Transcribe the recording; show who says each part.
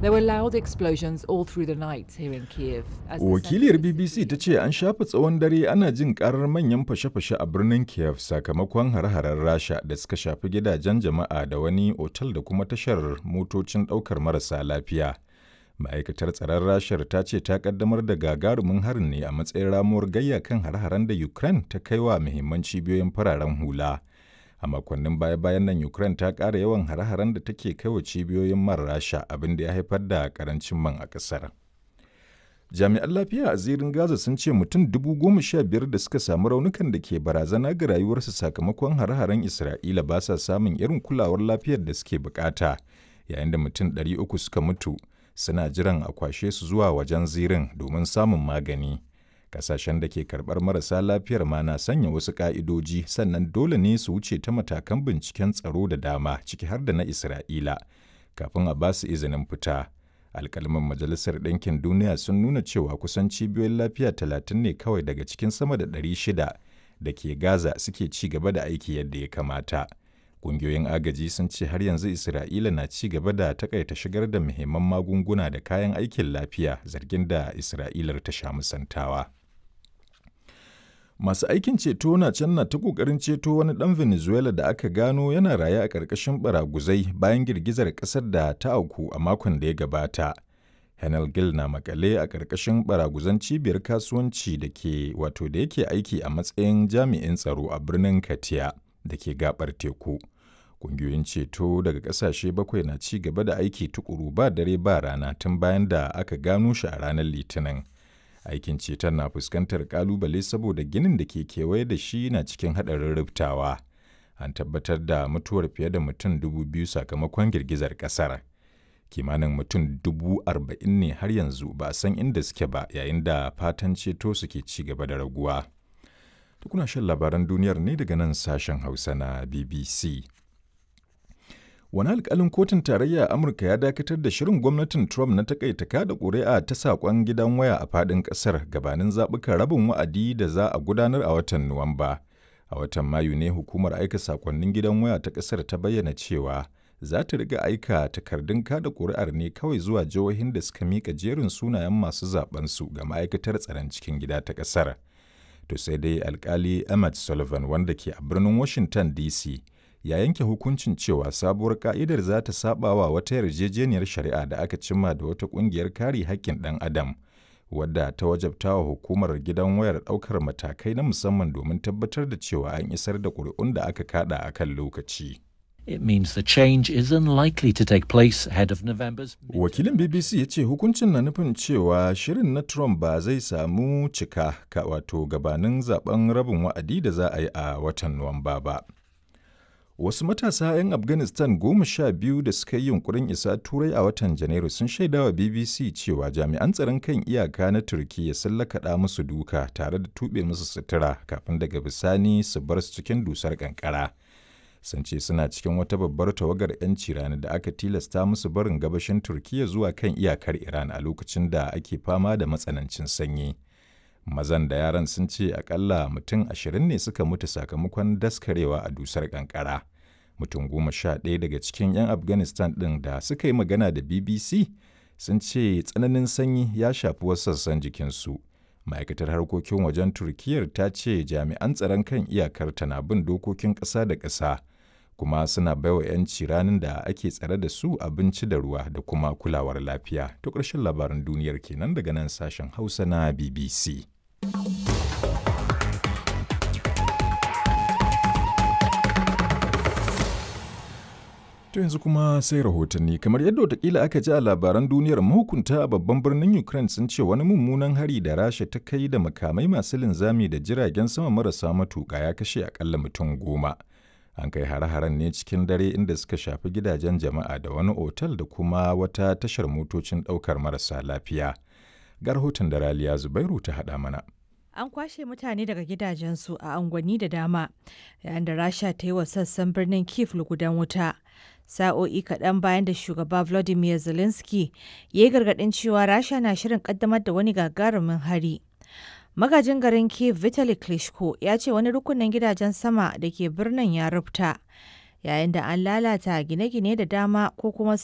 Speaker 1: There were loud explosions all through the night here in Kiev. as the
Speaker 2: Wakiliyar
Speaker 1: center of the
Speaker 2: BBC
Speaker 1: city
Speaker 2: ta ce an shafe tsawon dare ana jin karar manyan fashe-fashe a birnin Kiev sakamakon hare-haren Rasha da suka shafi gidajen jama'a da wani otal da kuma tashar motocin ɗaukar marasa lafiya. Ma'aikatar tsaron Rashar ta ce ta kaddamar da gagarumin harin ne a matsayin ramuwar gayya kan hare-haren da Ukraine ta kai wa muhimman cibiyoyin fararen hula. A makonnin baya-bayan nan Ukraine ta ƙara yawan hare-haren da take kai wa cibiyoyin man Rasha abin da ya haifar da karancin man a ƙasar. Jami'an lafiya a zirin Gaza sun ce mutum dubu goma sha biyar da suka samu raunukan da ke barazana ga rayuwarsu sakamakon hare-haren Isra'ila ba sa samun irin kulawar lafiyar da suke bukata, yayin da mutum ɗari uku suka mutu suna jiran a kwashe su zuwa wajen zirin domin samun magani. Kasashen da ke karɓar marasa lafiyar ma na sanya wasu ƙa'idoji sannan dole ne su wuce ta matakan binciken tsaro da dama ciki har da na Isra'ila kafin a ba su izinin fita. alkalman majalisar ɗinkin duniya sun nuna cewa kusan cibiyoyin lafiya talatin ne kawai daga cikin sama da ɗari shida da ke gaza suke ci gaba da aiki yadda ya kamata ƙungiyoyin agaji sun ce har yanzu isra'ila na ci gaba da takaita shigar da muhimman magunguna da kayan aikin lafiya zargin da isra'ilar ta sha musantawa Masu aikin ceto na can na ta ƙoƙarin ceto wani ɗan Venezuela da aka gano yana raye a ƙarƙashin baraguzai bayan girgizar ƙasar da ta auku a makon da ya gabata. Henel Gil na makale a ƙarƙashin baraguzan cibiyar kasuwanci da ke wato da yake aiki a matsayin jami'in tsaro a birnin Katia da ke gabar teku. Ƙungiyoyin ceto daga ƙasashe bakwai na ci gaba da aiki tukuru ba dare ba rana tun bayan da aka gano shi a ranar Litinin. aikin ceton na fuskantar kalubale saboda ginin da ke kewaye da shi na cikin haɗarin rubtawa an tabbatar da mutuwar fiye da mutum dubu biyu sakamakon girgizar ƙasar kimanin mutum dubu arba'in ne har yanzu ba a san inda suke ba yayin da fatan ceto suke ci gaba da raguwa tukuna shan labaran duniyar ne daga nan sashen hausa na bbc Wani alkalin kotun tarayya a Amurka ya dakatar da shirin gwamnatin Trump na takaita kada ƙuri'a ta saƙon gidan waya a faɗin ƙasar gabanin zaɓukan rabin wa'adi da za a gudanar a watan Nuwamba. A watan Mayu ne hukumar aika saƙonnin gidan waya ta ƙasar ta bayyana cewa za ta riga aika takardun kada ƙuri'ar ne kawai zuwa jihohin da suka miƙa jerin sunayen masu zaɓensu ga ma'aikatar tsaron cikin gida ta ƙasar. To sai dai alkali Emmett Sullivan wanda ke a birnin Washington DC ya yanke hukuncin cewa sabuwar ka'idar za ta saba wa wata yarjejeniyar shari'a da aka cimma da wata kungiyar kare haƙƙin ɗan adam wadda ta wajabta wa hukumar gidan wayar ɗaukar matakai na musamman domin tabbatar da cewa an isar da ƙuri'un da aka kada a kan lokaci.
Speaker 3: It means the change is unlikely to take place ahead of November's.
Speaker 2: Wakilin BBC ya ce hukuncin na nufin cewa shirin na Trump ba zai samu cika ka wato gabanin zaben rabin wa'adi da za a yi a watan Nuwamba ba. Wasu matasa 'yan Afghanistan goma sha biyu da suka yi yunkurin isa Turai a watan Janairu sun shaidawa BBC cewa jami'an tsaron kan iyaka na Turkiyya sun lakaɗa musu duka tare da tuɓe musu sutura kafin daga bisani su bar su cikin dusar kankara. Sun ce suna cikin wata babbar tawagar 'yanci rani da aka tilasta musu barin gabashin Turkiyya zuwa kan iyakar Iran a lokacin da ake fama da matsanancin sanyi. mazan da yaran sun ce akalla mutum ashirin ne suka mutu sakamakon daskarewa a dusar kankara mutum goma sha ɗaya daga cikin 'yan afghanistan ɗin da suka yi magana da bbc sun ce tsananin sanyi ya shafi wasu sassan jikinsu ma'aikatar harkokin wajen turkiyyar ta ce jami'an tsaron kan iyakar na bin dokokin ƙasa da ƙasa kuma suna baiwa 'yanci ranar da ake tsare da su abinci da ruwa da kuma kulawar lafiya to ƙarshen labaran duniyar kenan daga nan sashen hausa na bbc To yanzu kuma sai rahotanni kamar yadda watakila aka ji a labaran duniyar mahukunta a babban birnin Ukraine sun ce wani mummunan hari da Rasha ta kai da makamai masu linzami da jiragen sama marasa matuƙa ya kashe akalla mutum goma. An kai hare-haren ne cikin dare inda suka shafi gidajen jama'a da wani otal da kuma wata tashar motocin ɗaukar marasa lafiya. Ga rahoton da Raliya Zubairu ta haɗa mana.
Speaker 4: An kwashe mutane daga gidajensu a angwani da dama, yayin da Rasha ta yi wa sassan birnin Kiev lugudan wuta. Sa'o'i kaɗan bayan da shugaba Volodymyr Zelensky ya yi gargaɗin cewa Rasha na shirin ƙaddamar da wani gagarumin hari. Magajin garin Kiev Vitaly Klitschko ya ce wani rukunin gidajen sama da ke birnin ya rufta, yayin da an lalata gine-gine da dama ko kuma